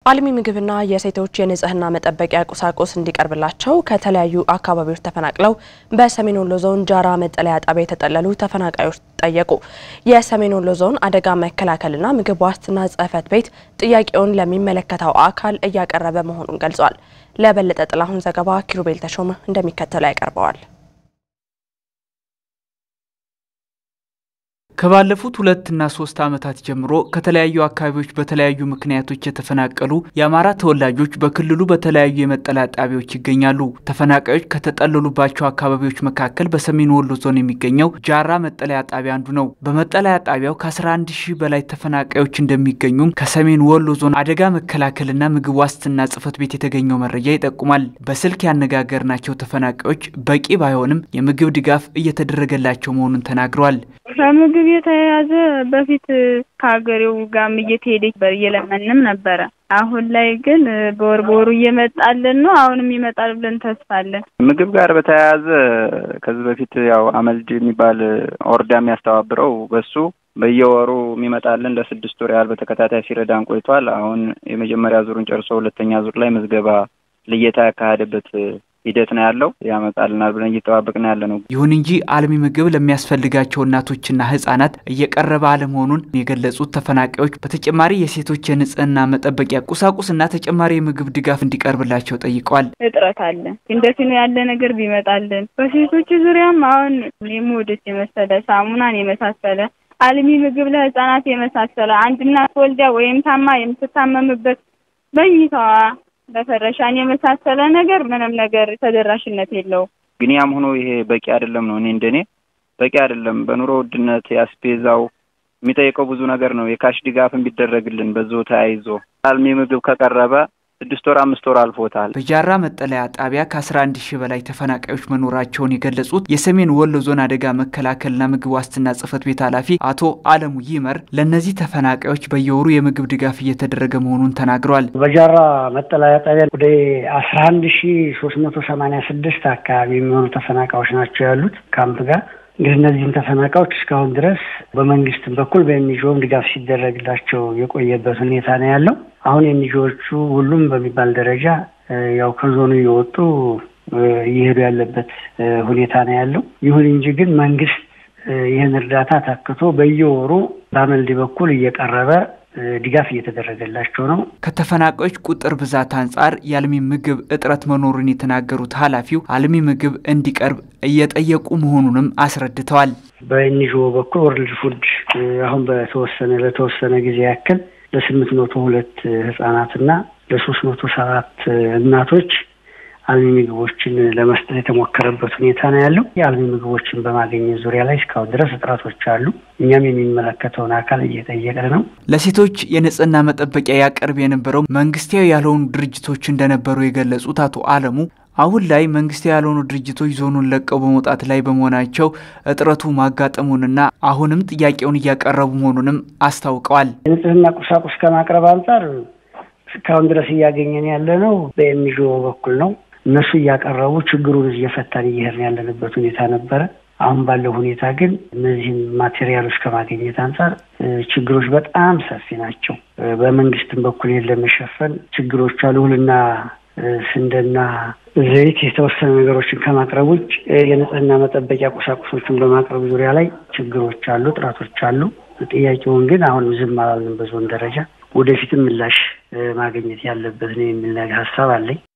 አልሚ ምግብና የሴቶች የንጽህና መጠበቂያ ቁሳቁስ እንዲቀርብላቸው ከተለያዩ አካባቢዎች ተፈናቅለው በሰሜን ወሎ ዞን ጃራ መጠለያ ጣቢያ የተጠለሉ ተፈናቃዮች ጠየቁ። የሰሜን ወሎ ዞን አደጋ መከላከልና ምግብ ዋስትና ጽሕፈት ቤት ጥያቄውን ለሚመለከተው አካል እያቀረበ መሆኑን ገልጿል። ለበለጠ ጥላሁን ዘገባ ኪሩቤል ተሾመ እንደሚከተለው ያቀርበዋል። ከባለፉት ሁለትና ሶስት ዓመታት ጀምሮ ከተለያዩ አካባቢዎች በተለያዩ ምክንያቶች የተፈናቀሉ የአማራ ተወላጆች በክልሉ በተለያዩ የመጠለያ ጣቢያዎች ይገኛሉ። ተፈናቃዮች ከተጠለሉባቸው አካባቢዎች መካከል በሰሜን ወሎ ዞን የሚገኘው ጃራ መጠለያ ጣቢያ አንዱ ነው። በመጠለያ ጣቢያው ከ11 ሺህ በላይ ተፈናቃዮች እንደሚገኙም ከሰሜን ወሎ ዞን አደጋ መከላከልና ምግብ ዋስትና ጽሕፈት ቤት የተገኘው መረጃ ይጠቁማል። በስልክ ያነጋገርናቸው ተፈናቃዮች በቂ ባይሆንም የምግብ ድጋፍ እየተደረገላቸው መሆኑን ተናግረዋል። ከምግብ የተያያዘ በፊት ከሀገሬው ጋርም እየተሄደ እየለመንም ነበረ። አሁን ላይ ግን በወር በወሩ እየመጣልን ነው። አሁንም ይመጣል ብለን ተስፋ አለን። ምግብ ጋር በተያያዘ ከዚህ በፊት ያው አመልድ የሚባል ኦርዳ የሚያስተባብረው በሱ በየወሩ የሚመጣልን ለስድስት ወር ያህል በተከታታይ ሲረዳን ቆይቷል። አሁን የመጀመሪያ ዙሩን ጨርሶ ሁለተኛ ዙር ላይ ምዝገባ ልየታ ያካሄደበት ሂደት ነው ያለው። ያመጣልናል ብለን እየጠባበቅን ያለ ነው። ይሁን እንጂ አልሚ ምግብ ለሚያስፈልጋቸው እናቶችና ሕጻናት እየቀረበ አለመሆኑን የገለጹት ተፈናቃዮች በተጨማሪ የሴቶች የንጽህና መጠበቂያ ቁሳቁስና ተጨማሪ የምግብ ድጋፍ እንዲቀርብላቸው ጠይቀዋል። እጥረት አለ። እንደዚህ ያለ ነገር ቢመጣልን በሴቶች ዙሪያም አሁን የሞዴስ የመሰለ ሳሙናን የመሳሰለ አልሚ ምግብ ለሕጻናት የመሳሰለ አንድ እናት ወልዳ ወይም ታማ የምትታመምበት መኝታዋ በፈረሻን የመሳሰለ ነገር ምንም ነገር ተደራሽነት የለውም። ግን ያም ሆኖ ይሄ በቂ አይደለም ነው። እኔ እንደኔ በቂ አይደለም። በኑሮ ውድነት ያስፔዛው የሚጠይቀው ብዙ ነገር ነው። የካሽ ድጋፍን ቢደረግልን በዛው ተያይዞ አልሚ ምግብ ከቀረበ ስድስት ወር አምስት ወር አልፎታል። በጃራ መጠለያ ጣቢያ ከ11 ሺህ በላይ ተፈናቃዮች መኖራቸውን የገለጹት የሰሜን ወሎ ዞን አደጋ መከላከልና ምግብ ዋስትና ጽሕፈት ቤት ኃላፊ አቶ አለሙ ይመር ለእነዚህ ተፈናቃዮች በየወሩ የምግብ ድጋፍ እየተደረገ መሆኑን ተናግረዋል። በጃራ መጠለያ ጣቢያ ወደ አስራ አንድ ሺህ ሶስት መቶ ሰማኒያ ስድስት አካባቢ የሚሆኑ ተፈናቃዮች ናቸው ያሉት ካምፕ ጋር እንግዲህ እነዚህን ተፈናቃዮች እስካሁን ድረስ በመንግስትም በኩል በኤንጂኦም ድጋፍ ሲደረግላቸው የቆየበት ሁኔታ ነው ያለው። አሁን ኤንጂኦቹ ሁሉም በሚባል ደረጃ ያው ከዞኑ እየወጡ እየሄዱ ያለበት ሁኔታ ነው ያለው። ይሁን እንጂ ግን መንግስት ይህን እርዳታ ታክቶ በየወሩ በአመልዲ በኩል እየቀረበ ድጋፍ እየተደረገላቸው ነው። ከተፈናቃዮች ቁጥር ብዛት አንጻር የአልሚ ምግብ እጥረት መኖሩን የተናገሩት ኃላፊው አልሚ ምግብ እንዲቀርብ እየጠየቁ መሆኑንም አስረድተዋል። በኤንጂኦ በኩል ወርልድ ፉድ አሁን በተወሰነ ለተወሰነ ጊዜ ያክል ለስምንት መቶ ሁለት ህጻናትና ለሶስት መቶ ሰባት እናቶች አልሚ ምግቦችን ለመስጠት የተሞከረበት ሁኔታ ነው ያለው። የአልሚ ምግቦችን በማግኘት ዙሪያ ላይ እስካሁን ድረስ እጥረቶች አሉ። እኛም የሚመለከተውን አካል እየጠየቅን ነው። ለሴቶች የንጽህና መጠበቂያ ያቀርብ የነበረው መንግስታዊ ያልሆኑ ድርጅቶች እንደነበሩ የገለጹት አቶ አለሙ አሁን ላይ መንግስታዊ ያልሆኑ ድርጅቶች ዞኑን ለቀው በመውጣት ላይ በመሆናቸው እጥረቱ ማጋጠሙንና አሁንም ጥያቄውን እያቀረቡ መሆኑንም አስታውቀዋል። የንጽህና ቁሳቁስ ከማቅረብ አንጻር እስካሁን ድረስ እያገኘን ያለ ነው በኤንጂኦ በኩል ነው። እነሱ እያቀረቡ ችግሩን እየፈታን እየሄድን ያለንበት ሁኔታ ነበረ። አሁን ባለው ሁኔታ ግን እነዚህን ማቴሪያሎች ከማግኘት አንጻር ችግሮች በጣም ሰፊ ናቸው። በመንግስትም በኩል ለመሸፈን ችግሮች አሉ። እህልና ስንዴና ዘይት የተወሰኑ ነገሮችን ከማቅረብ ውጭ የንጽህና መጠበቂያ ቁሳቁሶችን በማቅረብ ዙሪያ ላይ ችግሮች አሉ፣ ጥረቶች አሉ። ጥያቄውን ግን አሁንም ዝም አላልንም። በዞን ደረጃ ወደፊትም ምላሽ ማግኘት ያለበት ነው የሚል ሀሳብ አለኝ።